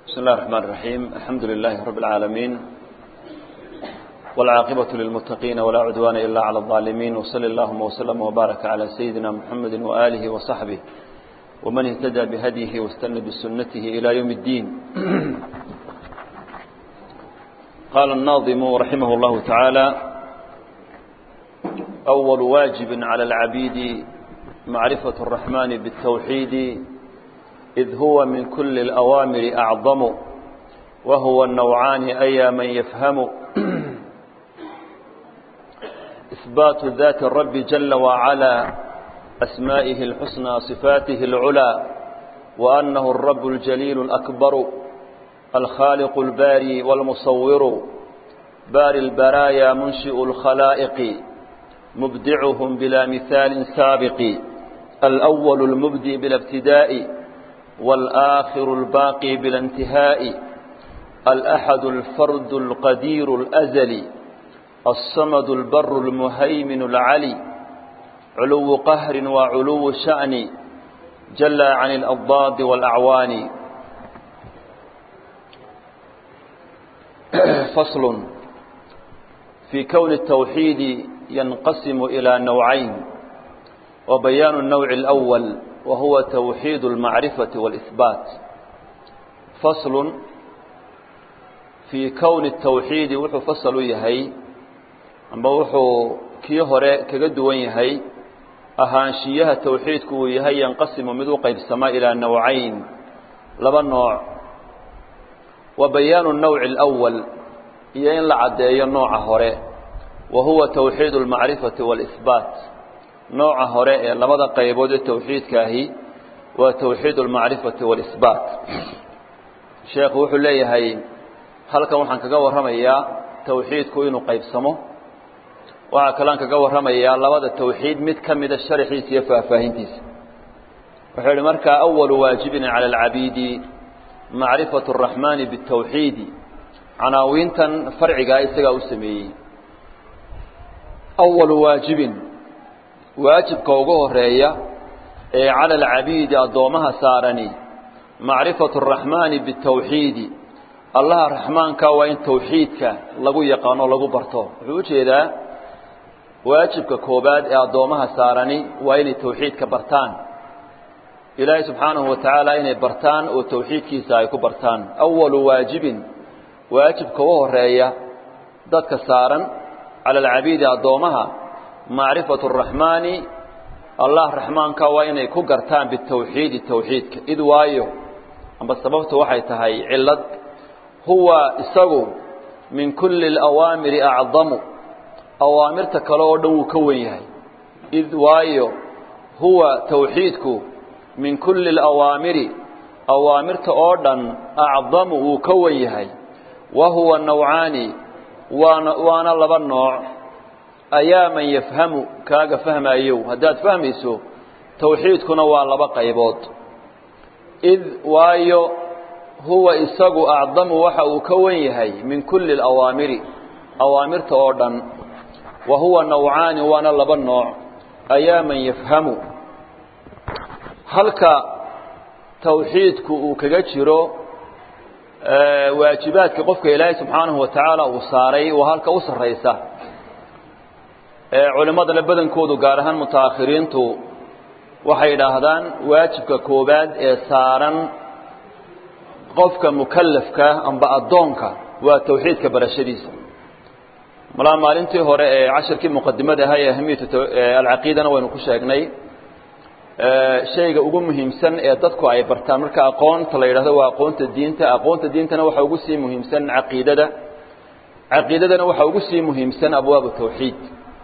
بسم الله الرحمن الرحيم الحمد لله رب العالمين والعاقبة للمتقين ولا عدوان إلا على الظالمين وصلى اللهم وسلم وبارك على سيدنا محمد وآله وصحبه ومن اهتدى بهديه واستنى بسنته إلى يوم الدين قال الناظم رحمه الله تعالى أول واجب على العبيد معرفة الرحمن بالتوحيد إذ هو من كل الأوامر أعظم وهو النوعان أي من يفهم إثبات ذات الرب جل وعلا أسمائه الحسنى صفاته العلى وأنه الرب الجليل الأكبر الخالق الباري والمصور باري البرايا منشئ الخلائق مبدعهم بلا مثال سابق الأول المبدي بلا ابتداء والآخر الباقي بلا انتهاء الأحد الفرد القدير الأزلي الصمد البر المهيمن العلي علو قهر وعلو شأن جل عن الأضداد والأعوان فصل في كون التوحيد ينقسم إلى نوعين وبيان النوع الأول وهو توحيد المعرفة والإثبات فصل في كون التوحيد وحو فصل يهي أما وحو كي هراء كقدوان يهي أهانشيها التوحيد كو يهي ينقسم مذو قيب السماء إلى نوعين لبا نوع وبيان النوع الأول يين لعدي النوع هراء وهو توحيد المعرفة والإثبات nooca hore ee labada qaybood ee tawxiidka ahi waa tawxiid almacrifati waalisbaat sheekhu wuxuu leeyahay halkan waxaan kaga warramayaa tawxiidku inuu qaybsamo waxaa kalean kaga warramayaa labada tawxiid mid ka mida sharaxiisa iyo faahfaahintiisa wuxuu yihi markaa awalu waajibin cala alcabiidi macrifatu araxmaani bitawxiidi canaawiintan farcigaa isagaa u sameeyey awalu waajibin waajibka ugu horeeya ee cala alcabiidi addoommaha saarani macrifatu araxmaani bitawxiidi allaha raxmaanka waa in tawxiidka lagu yaqaano lagu barto wuxuu u jeedaa waajibka koobaad ee addoommaha saarani waa inay tawxiidka bartaan ilaahay subxaanahu wa tacaala inay bartaan oo tawxiidkiisa ay ku bartaan awalu waajibin waajibka u horeeya dadka saaran cala alcabiidi addoommaha macrifatu araxmaani allah raxmaanka waa inay ku gartaan bitawxiidi tawxiidka id waayo amba sababtu waxay tahay cillad huwa isagu min kulli alawaamiri acdamu awaamirta kale oo dhan wuu ka wen yahay id waayo huwa tawxiidku min kulli alawaamiri awaamirta oo dhan acdamu wuu ka wen yahay wa huwa nawcaani waana waana laba nooc ayaa man yafhamu kaaga fahmaayow haddaad fahmayso tawxiidkuna waa laba qaybood id waayo huwa isagu acdamu waxa uu ka wen yahay min kulli alawaamiri awaamirta oo dhan wa huwa nawcaani waana laba nooc ayaa man yafhamu halka tawxiidku uu kaga jiro waajibaadka qofka ilaahay subxaanahu wa tacaala uu saaray waa halka u sarraysa culimmadana badankoodu gaar ahaan mutaakhiriintu waxay idhaahdaan waajibka koobaad ee saaran qofka mukallafka amba addoonka waa tawxiidka barashadiisa malaa maalintii hore ee cashirkii muqadimada ahaa ee ahamiyatu alcaqiidana waynu ku sheegnay shayga ugu muhiimsan ee dadku ay bartaan marka aqoonta la yidhahdo waa aqoonta diinta aqoonta diintana waxaa ugu sii muhiimsan caqiidada caqiidadana waxaa ugu sii muhiimsan abwaabu tawxiid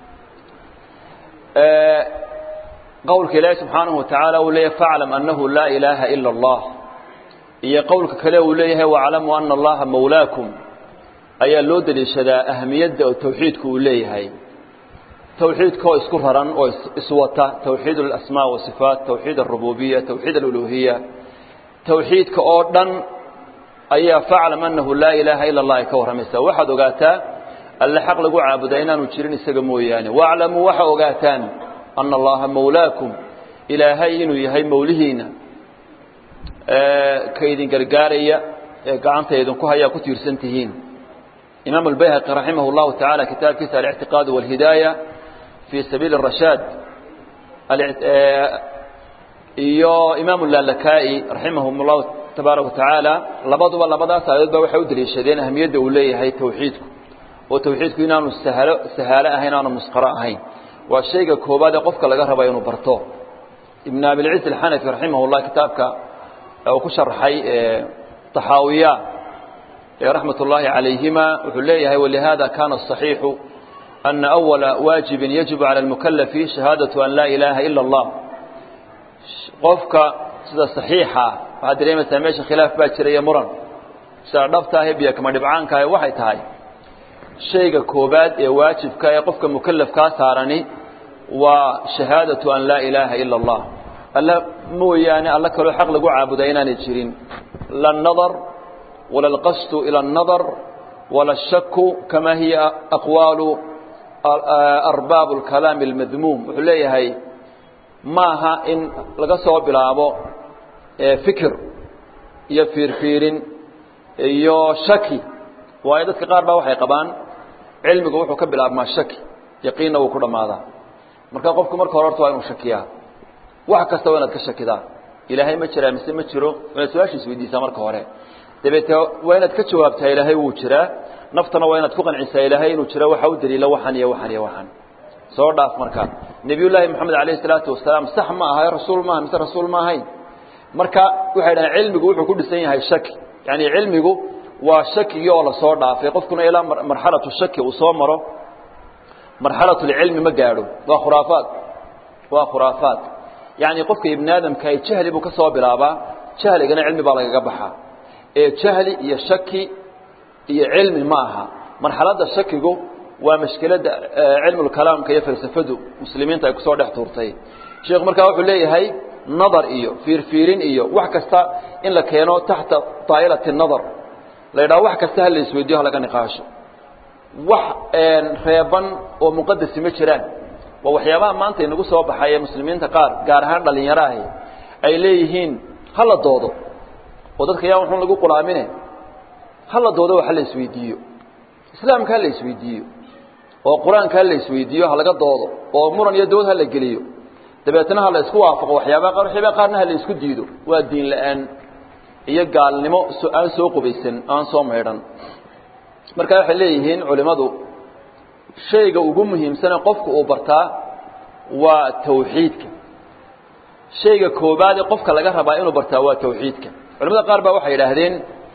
qowlka ilaahi subxaanahu watacaala uu leeyahay faclam annahu laa ilaaha ila allah iyo qowlka kale uu leeyahay waclamuu ana allaha mawlaakum ayaa loo daliishadaa ahamiyadda oo tawxiidku uu leeyahay tawxiidka oo isku raran oo iswata tawxiid alasmaa wasifaat tawxiid alrububiya tawxiid aluluhiya tawxiidka oo dhan ayaa faclam annahu laa ilaaha ila allah ay ka warramaysaa waxaad ogaataa alle xaq lagu caabudaa inaanu jirin isaga mooyaane waaclamuu waxa ogaataan ana allaha mawlaakum ilaahay inuu yahay mawlihiina ka idin gargaaraya ee gacanta idinku hayaa ku tiirsan tihiin imaam albayhaqi raximah اllahu taعala kitaabkiisa alictiqaad wاlhidaaya fii sabiili الrashaad iyo imaam lalakaai raximahum اllahu tabaaraka watacaala labaduba labadaas aayadood ba waxay u daliishadeen ahamiyadda uu leeyahay tawxiidku oo tawxiidku inaanu sahalo sahaalo ahayn aanu musqaro ahayn waa shayga koobaad ee qofka laga raba inuu barto ibn abilciz alxanafi raximah llah kitaabka uu ku sharaxay taxaawiya raxmat ullaahi calayhima wuxuu leeyahay walihada kana aصaxiixu ana awala waajibin yajibu cala almukalafi shahaadatu an laa ilaaha ila اllah qofka sida saxiixa waxaad dareemaysaa meesha khilaaf baa jira iyo muran sida dhabtaahe biyo kama dhibcaankaahe waxay tahay shayga koobaad ee waajibka ee qofka mukalafkaa saarani waa shahaadatu an laa ilaaha ila اllah alla mooyaane alla kaloo xaq lagu caabudaa inaanay jirin la nadar wala alqasdu ila الnadar wala الshaku kama hiya aqwaalu arbaabu اlkalaami اlmadmuum wuxuu leeyahay maaha in laga soo bilaabo fikir iyo fiirfiirin iyo shaki waayo dadka qaar baa waxay qabaan cilmigu wuxuu ka bilaabmaa shaki yaqiinna wuu ku dhammaadaa marka qofku marka hore horta waa inuu shakiyaa wax kasta waa inaad ka shakidaa ilaahay ma jiraa mise ma jiro inaad su-aashiis weydiisaa marka hore dabeete waa inaad ka jawaabtaa ilaahay wuu jiraa naftana waa inaad ku qancisaa ilaahay inuu jiro waxa u daliila waxan iyo waxan iyo waxan soo dhaaf marka nebiyullaahi moxamed alayhi salaatu wasalaam sax ma aha rasuul maaha mise rasuul ma ahayn marka waxay dhahaan cilmigu wuxuu ku dhisan yahay shaki yani cilmigu waa shakigii oo lasoo dhaafay qofkuna ilaa marxalatu shaki uu soo maro marxalatulcilmi ma gaadho waa khuraafaad waa khuraafaad yacni qofka ibni aadamka jahli buu ka soo bilaabaa jahligana cilmi baa lagaga baxaa ee jahli iyo shaki iyo cilmi ma aha marxaladda shakigu waa mashkiladda cilmulkalaamka iyo falsafadu muslimiinta ay kusoo dhex tuurtay sheekhu markaa wuxuu leeyahay nadar iyo fiirfiirin iyo wax kasta in la keeno taxta daa'ilati nadar la yidhaha wax kasta ha la isweydiyo ha laga niqaasho wax reeban oo muqadasi ma jiraan waa waxyaabaha maanta inagu soo baxay ee muslimiinta qaar gaar ahaan dhalinyaro ahi ay leeyihiin ha la doodo oo dadka yaa wuxuun lagu qulaamine ha la doodo ha la isweydiiyo islaamka ha la isweydiiyo oo qur-aanka ha la isweydiiyo ha laga doodo oo muran iyo dood ha la geliyo dabeetna ha la isku waafaqo waxyaabaha qaar waxyaabaha qaarna ha la isku diido waa diin la-aan iyo gaalnimo aan soo qubaysan aan soo maydhan marka waxay leeyihiin culimmadu shayga ugu muhiimsane qofku uu bartaa waa tawxiidka shayga koobaad ee qofka laga rabaa inuu bartaa waa tawxiidka culamada qaar baa waxay yidhaahdeen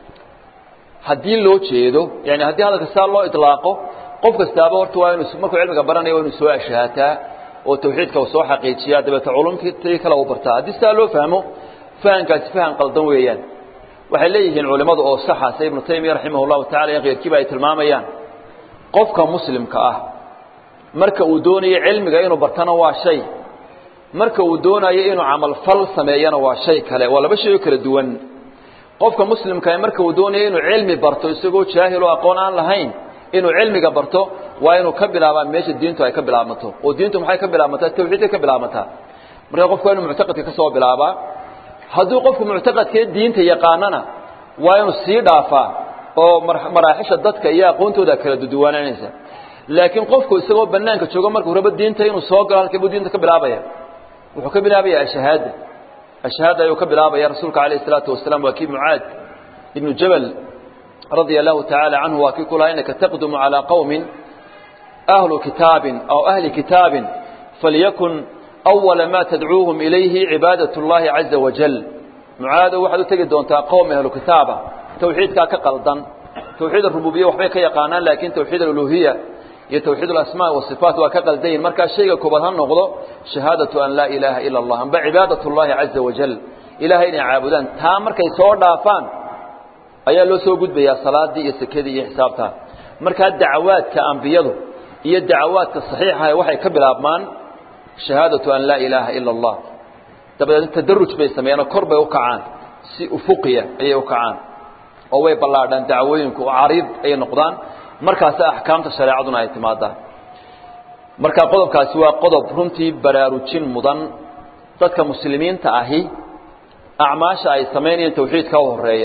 haddii loo jeedo yani haddii hadalka saa loo ilaaqo qof kastaaba horta waa inu markuu cilmiga baranaya waa inu soo ashaataa oo tawxiidka uu soo xaqiijiyaa dabeete culumtii kale uu bartaa haddii saa loo fahmo fahamkaasi faham qaldan weeyaan waxay leeyihiin culimmadu oo saxa sida ibnu taymiya raximah llahu tacala iyo keyrkiiba ay tilmaamayaan qofka muslimka ah marka uu doonayo cilmiga inuu bartana waa shay marka uu doonayo inuu camalfal sameeyana waa shay kale waa laba shay oo kala duwan qofka muslimkaa marka uu doonayo inuu cilmi barto isagoo jaahil oo aqoon aan lahayn inuu cilmiga barto waa inuu ka bilaabaa meesha diintu ay ka bilaabmato oo diintu maxay ka bilaabmataa tawxiidkay ka bilaabmataa marka qofku waa inuu muctaqadka ka soo bilaabaa hadduu qofku muctaqadkee diinta yaqaanana waa inuu sii dhaafaa oo maraaxisha dadka iyo aqoontooda kala duduwaananaysa laakiin qofku isagoo banaanka joogo markuu rabo diinta inuu soo galo halkee buu diinta ka bilaabaya wuxuu ka bilaabaya ashahaada ashahaada ayuu ka bilaabaya rasuulka alayh isalaatu wasalaam waa kii mucaad ibnu jabal radia allahu tacaala canhu waa kii ku lahaa inaka taqdumu calaa qowmin ahlu kitaabin aw ahli kitaabin falyakun awala ma tadcuuhum ilayhi cibaadat اllahi caza wajal mucaadow waxaad u tegi doontaa qowm ahlu kitaaba tawxiidkaa ka qaldan tawxiid arububiya waxbay ka yaqaanaan laakiin tawxiid aluluhiya iyo tawxiid alasmaa wasifaat waa ka qaldayin markaa shayga koobaad ha noqdo shahaadatu an laa ilaaha ila allah amba cibaadat اllahi caza wajal ilahay inay caabudaan taa markay soo dhaafaan ayaa loo soo gudbayaa salaadii iyo sekadii iyo xisaabtaa markaa dacawaadka ambiyadu iyo dacawaadka saxiixaha waxay ka bilaabmaan shahaadatu an laa ilaaha ila allah dabadeedna tadaruj bay sameeyeenoo kor bay u kacaan si ufuqiya ayay u kacaan oo way ballaadhaan dacwooyinku oo cariid ayay noqdaan markaasa axkaamta shareecaduna ay timaadaan marka qodobkaasi waa qodob runtii baraarujin mudan dadka muslimiinta ahi acmaasha ay samaynayeen tawxiidka u horeeya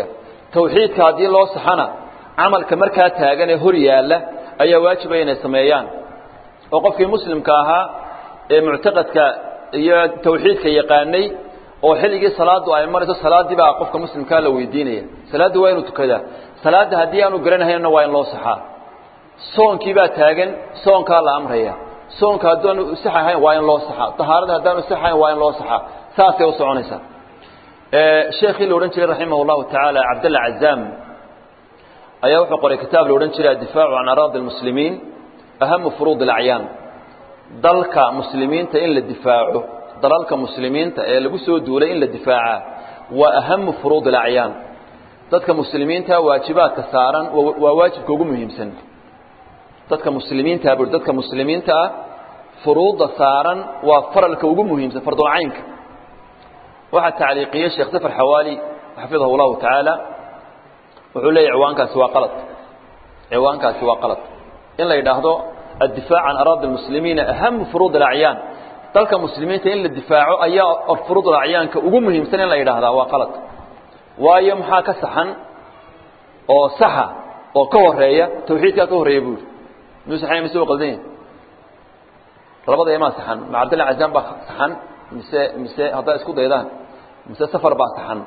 tawxiidka haddii loo saxana camalka markaa taagan ee hor yaalla ayaa waajiba inay sameeyaan oo qofkii muslimka ahaa ee muctaqadka iyo tawxiidka yaqaanay oo xilligii salaadu ay marayso salaaddii baa qofka muslimkaa la weydiinaya salaaddii waa inuu tukadaa salaadda haddii aanu garanahaynna waa in loo saxaa soonkii baa taagan soonkaa la amraya soonka haddaanu sax ahayn waa in loo saxaa tahaarada haddaanu sax ahayn waa in loo saxaa saasay u soconaysaa sheekhii la odhan jiray raximah llahu tacaala cabdalla cazaam ayaa wuxuu qoray kitaab la odhan jiray addifaacu can araadi almuslimiin ahamu furuud alacyaan dalka muslimiinta in la difaaco dalalka muslimiinta ee lagu soo duulay in la difaacaa waa ahamu furuud alacyaan dadka muslimiinta waajibaadka saaran waa waajibka ugu muhiimsan dadka muslimiinta bui dadka muslimiinta ah furuudda saaran waa faralka ugu muhiimsan fardulcaynka waxaa tacliiqiyey sheekh safar xawaali xafidahu llahu tacaala wuxuu leeyahy ciwaankaasi waa qalad ciwaankaasi waa qalad in la yidhaahdo addifaac can araadi almuslimiina ahamu furuud alacyaan dalka muslimiinta in la difaaco ayaa furuud alacyaanka ugu muhiimsan in la yidhaahdaa waa qalad waayo maxaa ka saxan oo saxa oo ka horeeya tawxiidkaa ka horreeya buu yidhi miyuu saxanya mise u qaldan yahay labada imaa saxan ma cabdilla cazaan baa saxan mise mise haddaa isku daydaan mise safar baa saxan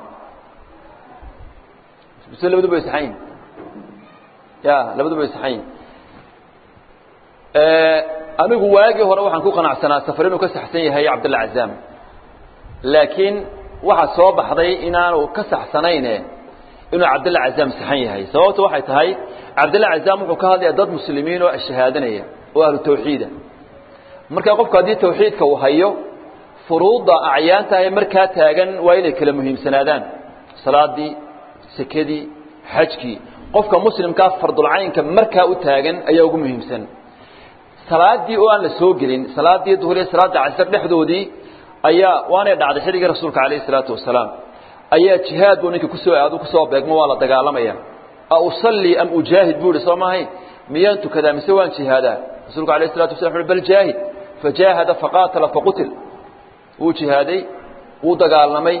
mise labaduba way saxan yihin ya labaduba way saxan yihin anigu waagii hore waxaan ku qanacsanaa safar inuu ka saxsan yahay cabdilla cazaam laakiin waxaa soo baxday inaanu ka saxsanayne inuu cabdilla cazaam saxan yahay sababtu waxay tahay cabdilla cazaam wuxuu ka hadlaya dad muslimiin oo shahaadanaya oo ahlu tawxiida marka qofku haddii tawxiidka uu hayo furuudda acyaanta ee markaa taagan waa inay kala muhiimsanaadaan salaadii sekadii xajkii qofka muslimkaa fardulcaynka markaa u taagan ayaa ugu muhiimsan salaadii oo aan la soo gelin salaadii duhur iyo salaada casr dhexdoodii ayaa waanay dhacday xilligii rasuulka calayhi salaatu wasalaam ayaa jihaad buu ninka kusoo aadu kusoo beegmo waa la dagaalamaya a usallii am ujaahid buu ihi soo maahayn miyaan tukadaa mise waan jihaadaa rasuulku alayh salatu wasala uhi bal jaahid fajaahada faqaatala faqutil wuu jihaaday wuu dagaalamay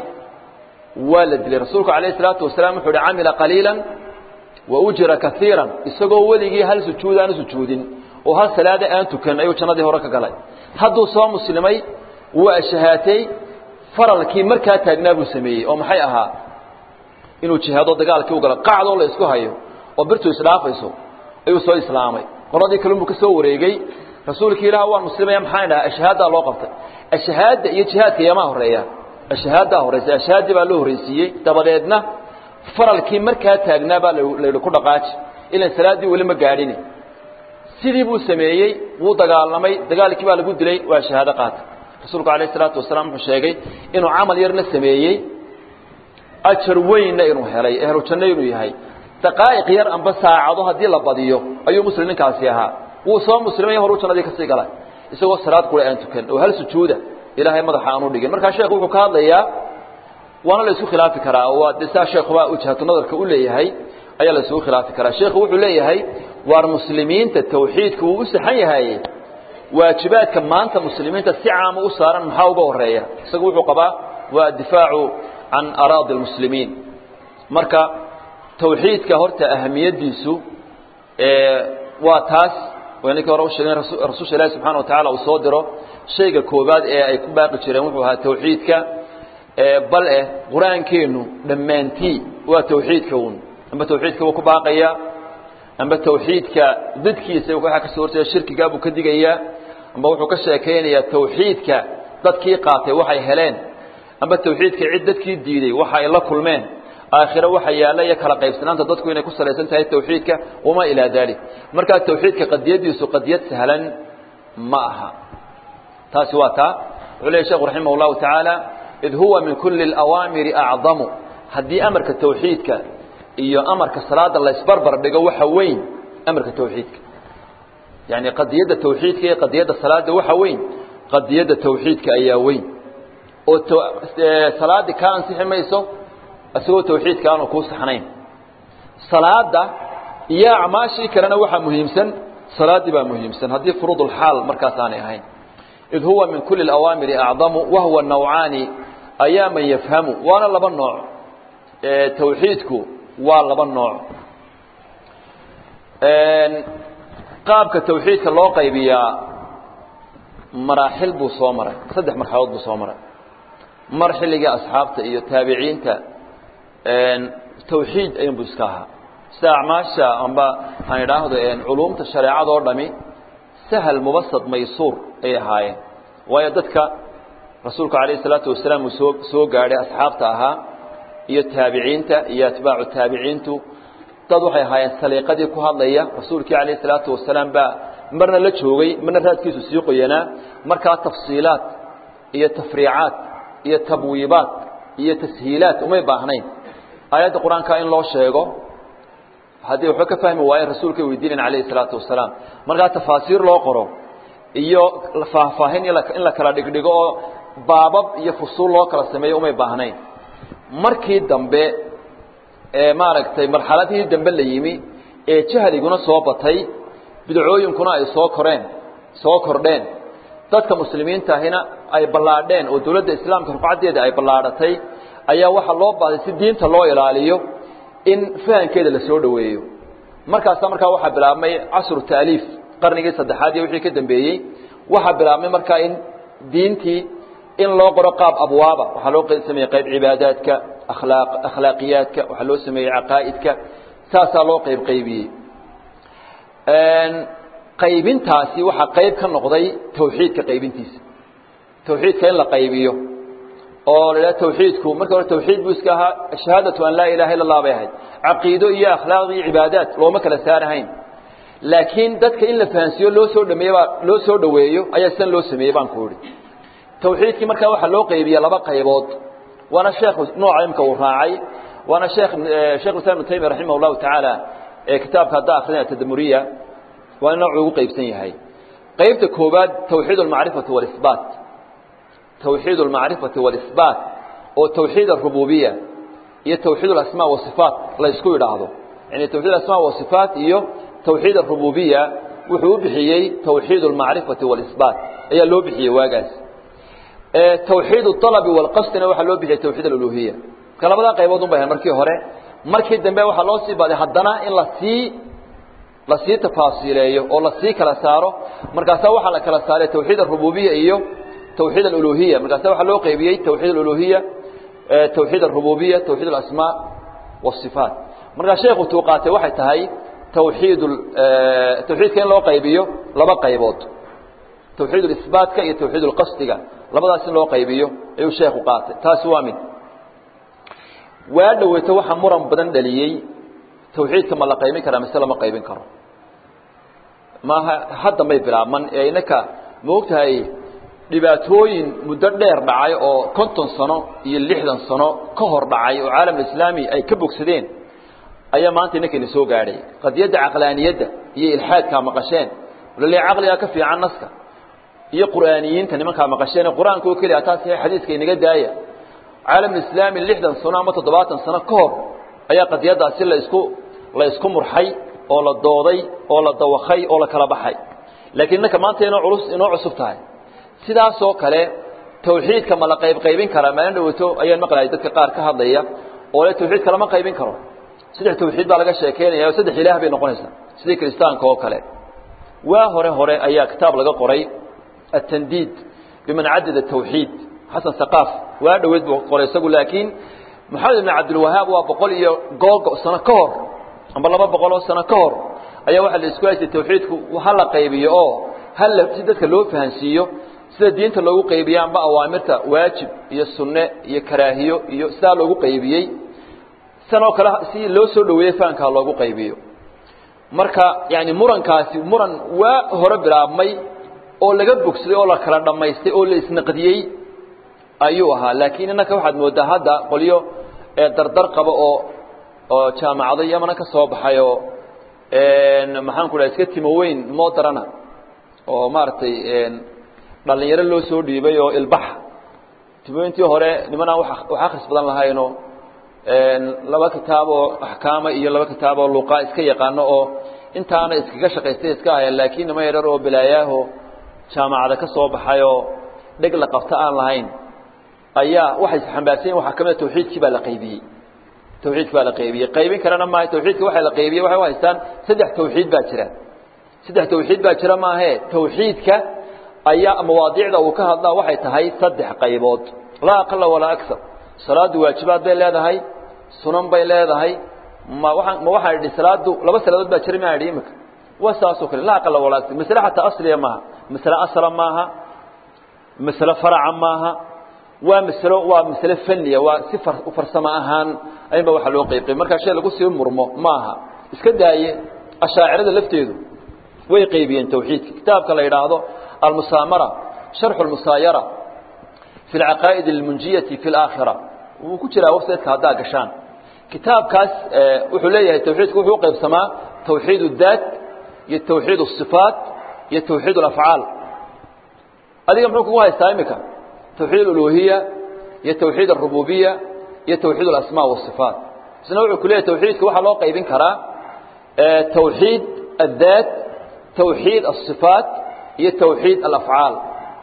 waa la dilay rasuulku alayh salaatu wasalaam wuxuu uhi camila qaliilan wa ujira kaiiran isagoo weligii hal sujuud aanu sujuudin oo hal salaada aan tukan ayuu jannadii hore ka galay hadduu soo muslimay wuu ashahaatay faralkii markaa taagnaa buu sameeyey oo maxay ahaa inuu jihaado dagaalkii u galo qacdoo la isku hayo oo birtu isdhaafayso ayuu soo islaamay qoladii kalunbuu ka soo wareegey rasuulkii ilaah waan muslimaya maxaan idhaha ashahaadaa loo qabtay ashahaadda iyo jihaadka yamaa horeeya ashahaaddaa horeysa ashahaaddii baa loo horreysiiyey dabadeedna faralkii markaa taagnaa baa layidhi ku dhaqaaji ilan salaaddii weli ma gaadhini sidii buu sameeyey wuu dagaalamay dagaalkii baa lagu dilay waa shahaado qaatay rasuulku alayh isalaatu wasalaam wuxuu sheegay inuu camal yarna sameeyey ajar weynna inuu helay ehlu janno inuu yahay daqaa'iq yar amba saacado haddii la badiyo ayuu muslim ninkaasi ahaa wuu soo muslimay horuu jannadii kasii galay isagoo salaad qura aan tukan oo hal sujuuda ilaahay madaxa aanu dhigin markaa sheekhu wuxuu ka hadlayaa waana la isku khilaafi karaa oo waa de saa sheekhuba wajhatu nadarka u leeyahay ayaa la isugu khilaafi karaa sheekhu wuxuu leeyahay waar muslimiinta tawxiidka wuu u saxan yahay waajibaadka maanta muslimiinta si caama u saaran maxaa uga horeeya isagu wuxuu qabaa waa addifaacu can araadi almuslimiin marka tawxiidka horta ahamiyaddiisu waa taas ninkii hore usheegeen rasuulsha ilaahi subxana wa tacala uu soo diro shayga koobaad ee ay ku baaqi jireen wuxuu ahaa tawxiidka bal eh qur-aankeennu dhammaantii waa tawxiidka un amba tawxiidka wuu ku baaqaya amba tawxiidka didkiisa waxaa ka soo horjeeda shirkigaa buu ka digayaa amba wuxuu ka sheekaynayaa tawxiidka dadkii qaatay waxay heleen amba tawxiidka cid dadkii diiday waxa ay la kulmeen aakhiro waxa yaalla iyo kala qaybsanaanta dadku inay ku salaysan tahay tawxiidka wamaa ilaa dalik markaa tawxiidka qadiyadiisu qadiyad sahlan ma aha taasi waa taa wuxuu leeyahy sheekhu raximah llahu tacaala id huwa min kuli اlawaamiri acdamu haddii amarka tawxiidka iyo amarka salaada laysbarbar dhigo waxa weyn amarka tawxiidka yani qadiyadda tawxiidka iyo qadiyadda salaada waxa weyn qadiyadda tawxiidka ayaa weyn oo salaadii kaa ansixi mayso isagoo tawxiidka aanu kuu saxnayn salaada iyo acmaashii kalena waxaa muhiimsan salaaddii baa muhiimsan haddii furuudulxaal markaas aanay ahayn id huwa min kuli اawaamiri acdamu wahuwa nawcaani ayaa man yafhamu waana laba nooc tawxiidku waa laba nooc qaabka tawxiidka loo qaybiyaa maraaxil buu soo maray saddex marxaladood buu soo maray mar xilligii asxaabta iyo taabiciinta tawxiid ayunbu iska ahaa sida acmaasha amba aan idhaahdo culuumta shareecada oo dhami sahal mubasad maysuur ay ahaayeen waayo dadka rasuulku calayh isalaatu wasalaam uu soo soo gaadhay asxaabta ahaa iyo taabiciinta iyo atbaacu taabiciintu dad waxay ahaayeen saliiqadii ku hadlaya rasuulkii calayh isalaatu wasalaam baa marna la joogay marna raadkiisu sii qoyanaa markaa tafsiilaad iyo tafriicaad iyo tabwiibaad iyo tashiilaad umay baahnayn aayadda qur-aanka in loo sheego haddii waxba ka fahmi waayen rasuulkay weydiinayn calayhi salaatu wasalaam markaa tafaasiir loo qoro iyo faahfaahin in la kala dhigdhigo oo baabab iyo fusuul loo kala sameeyo umay baahnayn markii dambe ee maaragtay marxaladihii dambe la yimi ee jahliguna soo batay bidcooyinkuna ay soo koreen soo kordheen dadka muslimiinta ahina ay ballaadheen oo dawladda islaamka rufcaddeeda ay ballaadhatay ayaa waxaa loo baahday si diinta loo ilaaliyo in fahankeeda la soo dhoweeyo markaasa markaa waxaa bilaabmay casru taaliif qarnigii saddexaad iyo wixii ka dambeeyey waxaa bilaabmay markaa in diintii in loo qoro qaab abwaaba waxaa loo sameeyey qayb cibaadaadka akhlaaq akhlaaqiyaadka waxaa loo sameeyey caqaa'idka saasaa loo qayb qaybiyey qaybintaasi waxaa qayb ka noqday tawxiidka qaybintiisa tawxiidka in la qaybiyo oo la idhaha tawxiidku marka hore tawxiid buu iska ahaa shahaadatu an laa ilaha illa allah bay ahayd caqiido iyo akhlaaq iyo cibaadaad looma kala saarahayn laakiin dadka in la fahansiiyo loo soo dhameeye baa loo soo dhoweeyo ayaa sidan loo sameeyey baan ku idhi tawxiidkii markaa waxaa loo qaybiya laba qaybood waana sheekhu nooca imka uu raacay waana sheekh shekh islam ibnu taymiya raximah llahu tacaala ee kitaabka hadda akrinaya tadamuriya waa in noocu ugu qaybsan yahay qaybta koowaad tawxiid almacrifati walisbaat tawxiid almacrifati walisbaat oo tawxiid arububiya iyo tawxiid alasmaa wasifaat la isku idhaahdo yani tawxiid alasmaa wasifaat iyo tawxiid arububiya wuxuu u bixiyey tawxiid almacrifati walisbaat ayaa loo bixiyey waagaas tawxiid alabi walqasdina waxaa loo bixiyey tawxiid aluluhiya marka labadaa qaybood un bay ahayn markii hore markii dambe waxaa loo sii baaday haddana in lasii lasii tafaasiileeyo oo lasii kala saaro markaasaa waxaa la kala saaray tawxiid arububiya iyo tawxiid aluluhiya markaasa waxaa loo qaybiyey tawxiid aluluhiya tawxiid arububiya tawxiid alasmaa wasifaat markaa sheekhu tuu qaatay waxay tahay tawxiid tawxiidka in loo qaybiyo laba qaybood tawxiid isbaatka iyo tawxiid lqasdiga labadaas in loo qaybiyo ayuu sheekhu qaatay taasi waa mid waa dhoweyto waxaa muran badan dhaliyey tawxiidka ma la qaybin karaa mise lama qaybin karo maaha haddan bay bilaabman ee inaka maogtahay dhibaatooyin muddo dheer dhacay oo konton sano iyo lixdan sano ka hor dhacay oo caalamulislaami ay ka bogsadeen ayaa maanta inankayna soo gaadhay qadiyadda caqlaaniyadda iyo ilxaadkaa maqasheen lale caqligaa ka fiican naska iyo qur'aaniyiinta nimankaa maqasheen qur-aanka oo keliya taas xadiiska inaga daaya caalamulislaami lixdan sano ama toddobaatan sano ka hor ayaa qadiyaddaasi la isku la isku murxay oo la dooday oo la dawakay oo la kala baxay laakiin innaka maanta inoo culus inoo cusub tahay sidaasoo kale tawxiidka ma la qayb qaybin karaa maalin dhawato ayaan maqlayay dadka qaar ka hadlaya oo le tawxiidka lama qaybin karo saddex tawxiid baa laga sheekeynaya oo saddex ilaah bay noqonaysaa sidii kiristaanka oo kale waa hore hore ayaa kitaab laga qoray atandiid biman cadada tawxiid xasan saqaaf waa dhoweyd buu qoray isagu laakiin maxamed ibn cabdilwahaab waa boqol iyo googo sano ka hor amba laba boqol oo sano ka hor ayaa waxaa la isku haystay tawxiidku ha la qaybiyo oo hala si dadka loo fahansiiyo sida diinta loogu qaybiye amba awaamirta waajib iyo sunne iyo karaahiyo iyo sidaa loogu qaybiyey san oo kale si loo soo dhaweeyey fahanka ha loogu qaybiyo marka yani murankaasi muran waa hore bilaabmay oo laga bogsaday oo la kala dhammaystay oo la isnaqdiyey ayuu ahaa laakiin innaka waxaad moodaa hadda qolyo dardar qaba oo oo jaamacado yamana ka soo baxay oo maxaan ku dhaha iska timo weyn moodarana oo maaragtay dhalinyaro loo soo dhiibay oo ilbax timooyintii hore nimanaan wax akhris badan lahaynoo laba kitaab oo axkaama iyo laba kitaab oo luqa iska yaqaano oo intaana iskaga shaqaystay iska hayaan laakiin nima yarar oo bilaayaaho jaamacada ka soo baxay oo dheg la qabta aan lahayn ayaa waxay xambaarsanyiin waxaa ka mid a tawxiidkii baa la qaybiyey tawxiidka baa la qaybiyey qaybin karana maaha tawxiidka waxa la qaybiyey waxay u haystaan saddex tawxiid baa jira saddex tawxiid baa jira maahee tawxiidka ayaa mawaadiicda uu ka hadlaa waxay tahay saddex qaybood laa aqala walaa aksar salaadu waajibaad bay leedahay sunan bay leedahay ma waaan ma waxaan idhi salaadu laba salaadood baa jira maa idhi imika waa saasoo kale laa aqala walaa aksar masle xataa asliya maaha masle asla maaha masle faraca maaha waa maslo waa masle faniya waa si farsamo ahaan aynba waxaa loo qayb qayb markaa shay lagu sii murmo maaha iska daaye ashaacirada lafteedu way qaybiyeen tawxiidka kitaabka la yidhaahdo almusaamara sharxu lmusaayara fi alcaqaa'id almunjiyati fi alaakhira wuu ku jiraa websiteka haddaa gashaan kitaabkaas wuxuu leeyahay tawxiidka wuxuu u qaybsamaa tawxiid اdaat iyo tawxiid الصifaat iyo tawxiid اlafcaal adiga muxuu kugu haystaa imika tawxiid اuluhiya iyo tawxiid الrububiya iyo tawxiid اlasma والصifaat isna wuxuu ku leeyahay tawxiidka waxaa loo qaybin karaa tawxiid الdaat tawxiid الصifaat iyo tawxiid alafcaal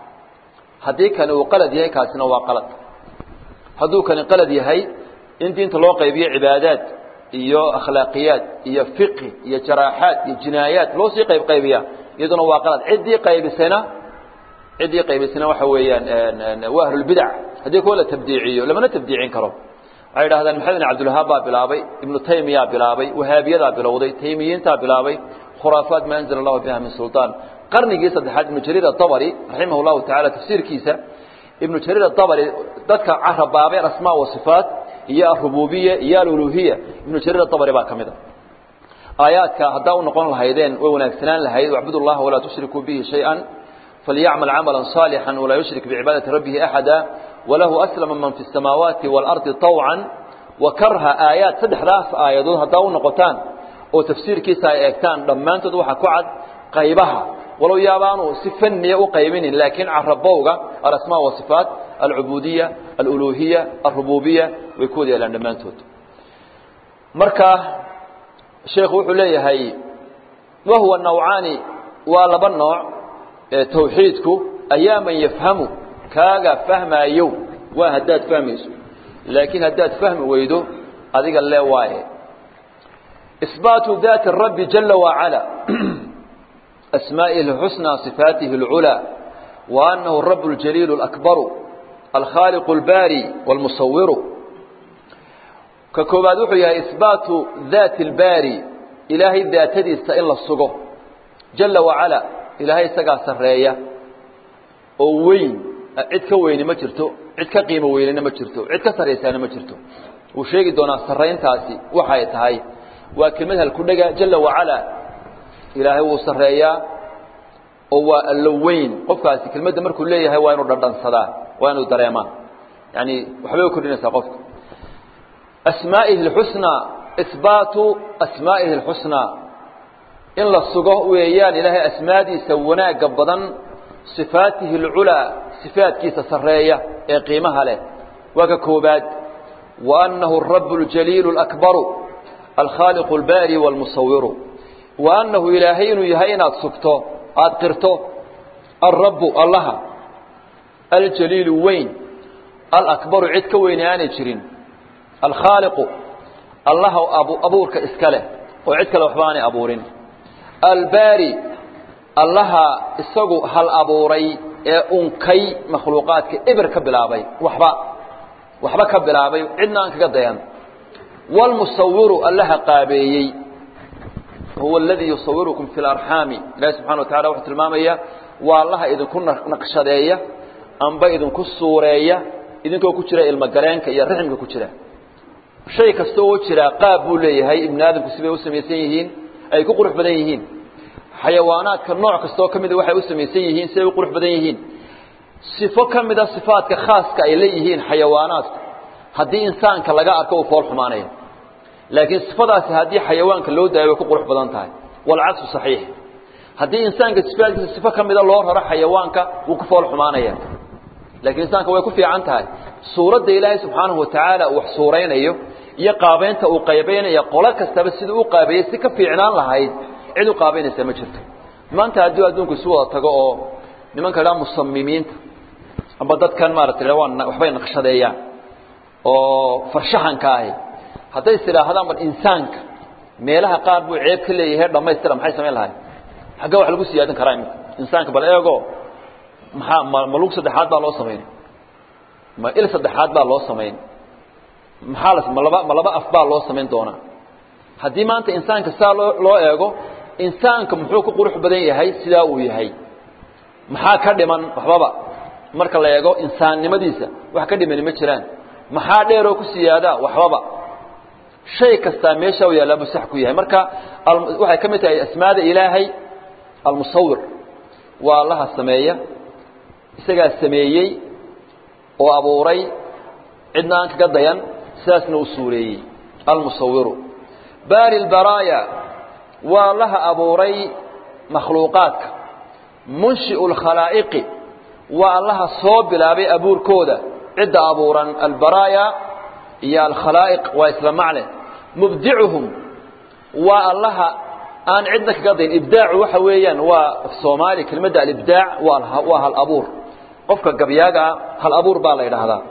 haddii kani uu qalad yahay kaasina waa qalad hadduu kani qalad yahay in diinta loo qaybiyo cibaadaad iyo akhlaaqiyaad iyo fiqhi iyo jaraaxaad iyo jinaayaad loo sii qayb qaybiya iyaduna waa qalad ciddii qaybisayna ciddii qaybisayna waxa weeyaan waa ahlulbidac haddii kuwa la tabdiiciyo lamana tabdiicin karo waxay idhahdaan maxamed bin cabdilwahaab baa bilaabay ibnu taymiyaa bilaabay wahaabiyadaa bilowday taymiyiintaa bilaabay khuraafaat ma anzala allahu biha min sulطaan qarnigii saddexaad ibnu jariir aabari raximah llahu tacala tafsiirkiisa ibnu jariir aabari dadka carabaabeen asmaa wa sifaat iyo arububiya iyo aluluhiya ibnu jariir aabari baa ka mid a aayaadka haddaa u noqon lahaydeen way wanaagsanaan lahayd wacbud llaha walaa tushrikuu bihi shayئa falyacmal camala صaalixا walaa yushrik bicibaadati rabbihi axada walahu aslama man fi الsamaawaati wاlardi طawca wakarha aayaad saddexdaas aayadood haddaa u noqotaan oo tafsiirkiisa ay eegtaan dhammaantood waxaa ku cad qaybaha walow yaabaanu si faniya u qaybinin laakiin carabowga alasmaa wasifaat alcubuudiya aluluhiya alrububiya way ku wada yaalaan dhammaantood marka sheekhu wuxuu leeyahay wahuwa nawcaani waa laba nooc tawxiidku ayaa man yafhamu kaaga fahmaayo waa haddaad fahmayso laakiin haddaad fahmi weydo adiga lee waaye isbaatu daati rabbi jala wacala أسمائه الحسنى صفاته العلى وأنه الرب الجليل الأكبر الخالق الباري والمصور ككوباد وحيها إثبات ذات الباري إلهي ذات دي إلا الصقه جل وعلا إلهي سقى سرية ووين عد كوين ما جرتو عد كقيمة وين ما جرتو عد كسريسان ما جرتو وشيء دونا سرين تاسي وحاية هاي وكلمتها الكل جل وعلا ilaahay wuu sareeyaa oo waa allo weyn qofkaasi kelmadda markuu leeyahay waa inuu dhadhansadaa waa inuu dareemaa yani waxbay u kordhinaysaa qofka asmaa'ihi اlxusnaa isbaatu asmaa'ihi اlxusnaa in la sugo weeyaan ilaahay asmaadiisa wanaagga badan sifaatihi اlculaa sifaadkiisa sareeya ee qiimaha leh waa ka koobaad wa annahu الrabu اljaliilu اlakbaru alkhaaliqu اlbaari wاlmusawiru وأنه إلaahay inuu yahay inaad sugto aad qirto الرab allaha الجليiل weyn الأكبر cid ka weyne aanay jirin الkhاaلق allaha abuurka iska leh oo cid kale waxba aanay abuurin الbاrي allaha isagu hal abuuray ee unkay makhluuqaadka eber ka bilaabay waxba waxba ka bilaabay cidna aan kaga dayan والمصawiru allaha qaabeeyey هو الذي يصوركم في الأرحام إلهي سبحانه وتعالى وحو tilmaamaya waa allaha idinku naqshadeeya amba idinku suureeya idinkoo ku jira ilmo galeenka iyo raximka ku jira shay kasta oo jira qaab buu leeyahay ibn aadamku sibay u samaysan yihiin ay ku qurux badan yihiin xayawaanaadka nooc kasta oo ka mida waxay u samaysan yihiin siday u qurux badan yihiin sifo ka mida sifaadka khaaska ay leeyihiin xayawaanaadku haddii insaanka laga arko uu fool xumaanaya laakiin sifadaasi haddii xayawaanka loo daayo way ku qurux badan tahay walcagsu saxiix haddii insaanka sifaadkiisa sifo ka mida loo raro xayawaanka wuu ku fool xumaanaya laakiin insaanka way ku fiican tahay suuradda ilaahay subxaanahu watacaala uu wax suuraynayo iyo qaabaynta uu qaybaynaya qolo kastaba siduu u qaabeeyey si ka fiicnaan lahayd cid u qaabaynaysa ma jirto maanta haddii adduunku isu wada tago oo nimanka dhaa musamimiinta amba dadkan maarata waa waxbay naqshadeeyaan oo farshaxanka ahi hadday is idhaahdaan bal insaanka meelaha qaar buu ceeb ka leeyahay dhammaystira maxay samayn lahay xagga wax lagu siyaadin karaa imika insaanka bal eego maxaa ma ma lug saddexaad baa loo samayn ma il saddexaad baa loo samayn maxaa la ma laba ma laba af baa loo samayn doonaa haddii maanta insaanka saa loo loo eego insaanka muxuu ku qurux badan yahay sidaa uu yahay maxaa ka dhiman waxbaba marka la eego insaannimadiisa wax ka dhimani ma jiraan maxaa dheeroo ku siyaadaa waxbaba shay kastaa meesha u yaallaa buu sax ku yahay marka waxay ka mid tahay asmaada ilaahay almusawir waa allaha sameeya isagaa sameeyey oo abuuray cidna aan kaga dayan sidaasna u suureeyey almusawiru baari lbaraaya waa allaha abuuray makhluuqaadka munshi'u lkhalaa'iqi waa allaha soo bilaabay abuurkooda cidda abuuran albaraaya iyo alkhalaa'iq waa isla macne mubdicuhum waa allaha aan cidna kaga dayn ibdaacu waxa weeyaan waa soomaali kelmadda alibdaac waa waa hal abuur qofka gabyaagaa hal abuur baa la yidhaahdaa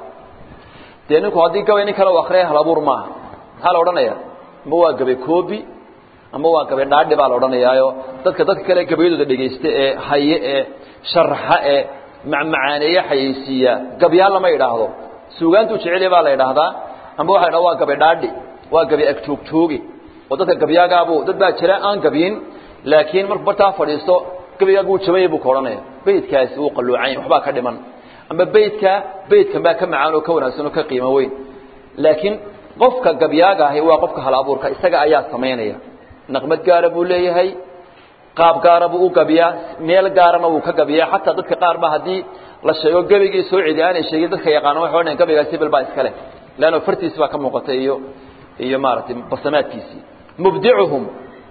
dee ninku haddii gabay nin kale u akriyay hal abuur maaha maxaa la odhanaya ama waa gabay koobi ama waa gabay dhaadhi baa la odhanayaayo dadka dadka kale gabayadooda dhegaysta ee haye ee sharaxa ee macmacaaneeye xayeysiiya gabyaa lama idhaahdo suugaantuu jeceliya baa la idhaahdaa ama waxa la waa gabay dhaadhi waa gabay agtoogjoogi oo dadka gabyaagaabu dad baa jira aan gabyin laakiin markuu bartaa fadhiisto gabaygaagu uu jabanya buu ka odhanaya beydkaasi wuu qalluucan waxbaa ka dhiman ama beydka beydkan baa ka macaan oo ka wanaagsan oo ka qiimo weyn laakiin qofka gabyaaga ahi waa qofka hal abuurka isaga ayaa samaynaya naqmad gaara buu leeyahay qaab gaara buu u gabiyaa meel gaarana wuu ka gabiyaa xataa dadka qaar ba haddii la sheego gebigii soo cedi aanay sheegin dadka yaqaano waxay odhanayan gabaygaasi hebel baa iska leh leanno fartiisi baa ka muuqata iyo iyo maaragtay basamaadkiisii mubdicuhum